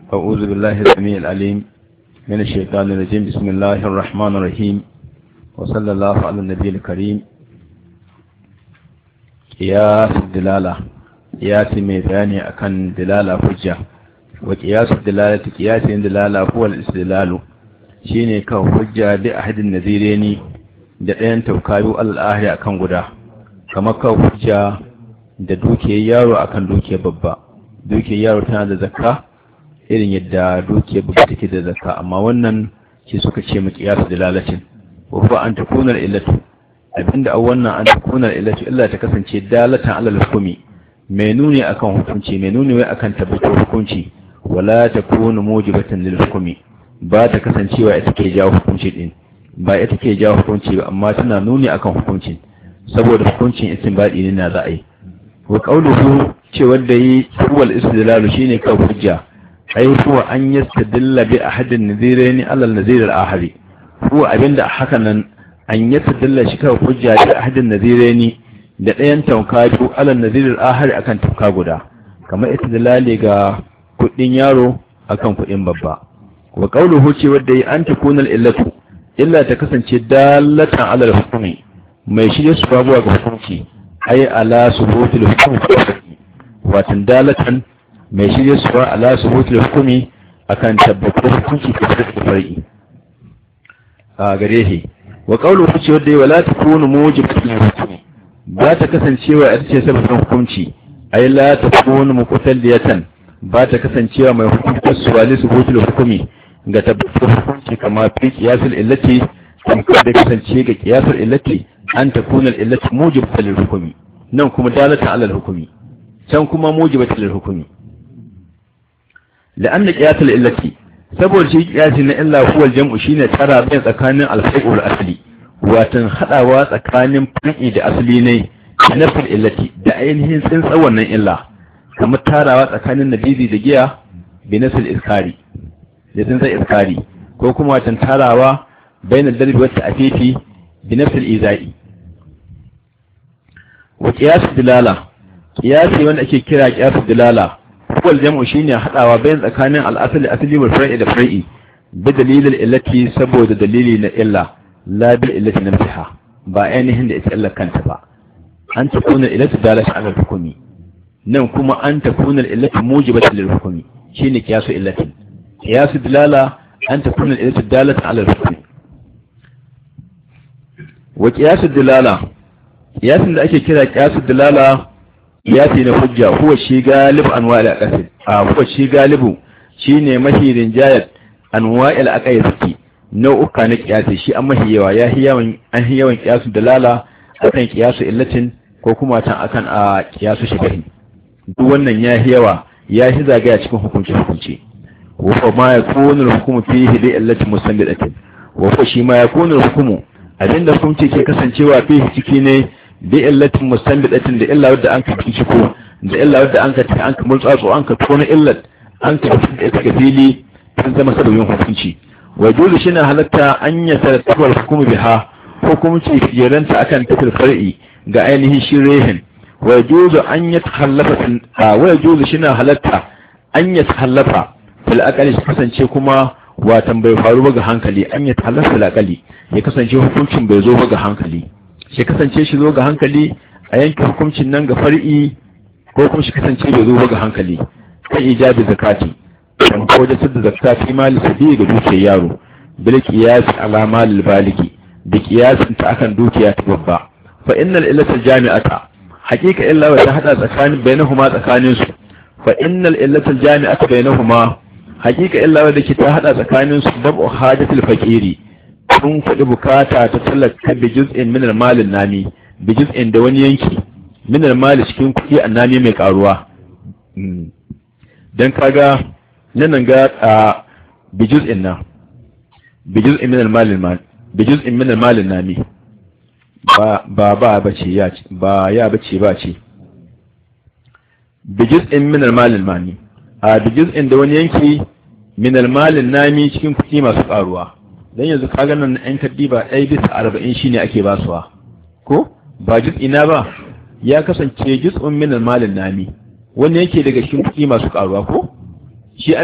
أعوذ بالله السميع العليم من الشيطان الرجيم بسم الله الرحمن الرحيم وصلى الله على النبي الكريم قياس الدلالة قياس ميزاني أكن دلالة حجة وقياس الدلالة قياس الدلالة هو الاستدلال shine kan hujja da ahadin nazireni da ɗayan taukayu al'ahari akan guda kamar kan hujja da dukiyar yaro akan dukiyar babba dukiyar yaro tana da zakka irin yadda dukiyar babba take da zakka amma wannan shi suka ce mu kiyasu dalalacin wa huwa an takuna illatu abinda a wannan an takuna illatu illa ta kasance dalatan alal hukumi mai nuni akan hukunci mai nuni wai akan tabbatar hukunci wala takunu mujibatan lil hukumi ba ta kasancewa ita ke jawo hukunci din ba ita ke jawo hukunci ba amma tana nuni akan hukuncin saboda hukuncin istinbadi ne na za a yi wa qawluhu ce wanda yi huwal istidlalu shine kan hujja ai huwa an yastadilla bi ahadin nadhiraini ala an-nadhir al-ahadi huwa abinda haka nan an yastadilla shi kan hujja bi ahadin nadhiraini da ɗayan tauka biyu ala an-nadhir al-ahadi akan tauka guda kamar istidlali ga kuɗin yaro akan kuɗin babba wa qawluhu ce wanda yi an takuna al-illatu illa ta kasance dalatan ala al-hukmi mai shirye su babuwa ga hukunci ai ala subutul hukmi watan dalatan mai shirye su ala subutul hukmi akan tabbatar hukunci ka da far'i a gare shi wa qawluhu ce wanda wala takunu mujibatul hukmi ba ta kasancewa ita ce sabon hukunci ai la takunu muqtadiyatan ba ta kasancewa mai hukunci suwali subutul hukmi ga tabbatar hukunci kama fi qiyasul illati tamkar da kasance ga qiyasul illati an takuna illati mujibatan lil hukmi nan kuma dalatan ala al hukmi can kuma mujibatan lil hukmi la'anna qiyasul illati saboda shi qiyasi na illa huwa al jam'u shine tara bayan tsakanin al far'u wal asli watan hadawa tsakanin far'i da asli ne nafil illati da ainihin tsintsan wannan illa kamar tarawa tsakanin nabizi da giya bi nasil iskari da sun zai iskari ko kuma watan tarawa bayan darbi wata afifi bi nafsil izai wa qiyas dilala qiyasi wanda ake kira qiyas dilala wal jam'u shine hadawa bayan tsakanin al-asli asli wal far'i da far'i bi dalilil illati saboda dalili na illa la bil illati nafsiha ba ainihin da ita illa kanta ba an takuna illatu dalata ala hukumi nan kuma an takuna illatu mujibatan lil hukumi shine qiyasu illatin قياس الدلالة أن تكون الإلة الدالة على الحكم وقياس الدلالة قياس اللي أكي كده قياس الدلالة قياسي نحجة هو الشي غالب أنواع الأقاسد آه هو الشي غالب شيني مهي رنجاية أنواع الأقاسد نوع كان قياسي شي أما هي ويا هي من أن هي من قياس الدلالة أكن قياس إلة ko kuma can akan a kiyasu shigahi duk wannan ya yawa ya shi zagaya cikin hukunci hukunci وهو ما يكون الحكم فيه لإلة مسندة وهو شي ما يكون الحكم abinda hukunci ke kasancewa fihi ciki ne da illatin mustanbidatin da illa wadda an ka ciko da illa wadda an ka ta an ka multsatso an ka tona illat an ka da ita fili tun zama sababin hukunci wa dole shi na halatta an ya tarattabar hukumu biha hukunci fiyaranta akan tafil far'i ga ainihin shirehin wa juzu an ya tahallafa wa juzu shi na halatta an ya tahallafa fil aqali su kasance kuma watan bai faru ba ga hankali an ya talar fil aqali ya kasance hukuncin bai zo ba ga hankali shi kasance shi zo ga hankali a yanke hukuncin nan ga far'i ko kuma shi kasance bai zo ba ga hankali kan ijabi zakati kan ko da sadda zakati mali sabi ga dukiyar yaro bil qiyas ala malil baligi da qiyasin ta akan dukiya ta babba fa innal illata jami'ata haqiqa illa wa ta hada tsakanin bainahuma tsakanin su fa innal illata jami'ata bainahuma hakika illa wadda ke ta hada tsakanin su babu hajatul faqiri sun faɗi bukata ta talaka bi juz'in min al-malin nami bi juz'in da wani yanki min al-mali cikin kuɗi annami mai karuwa dan kaga nan ga bi juz'in na bi juz'in min al-malin bi juz'in min al-malin nami ba ba ba bace ya ba ya bace ba ce bi juz'in min al-malin mani a bi juz'in da wani yanki min almalin nami cikin kuɗi masu ƙaruwa don yanzu kaga nan ɗan kaddiba ɗaya bisa arba'in shine ake basuwa ko ba ina ba ya kasance juz'un min almalin nami wanda yake daga cikin kuɗi masu ƙaruwa ko shi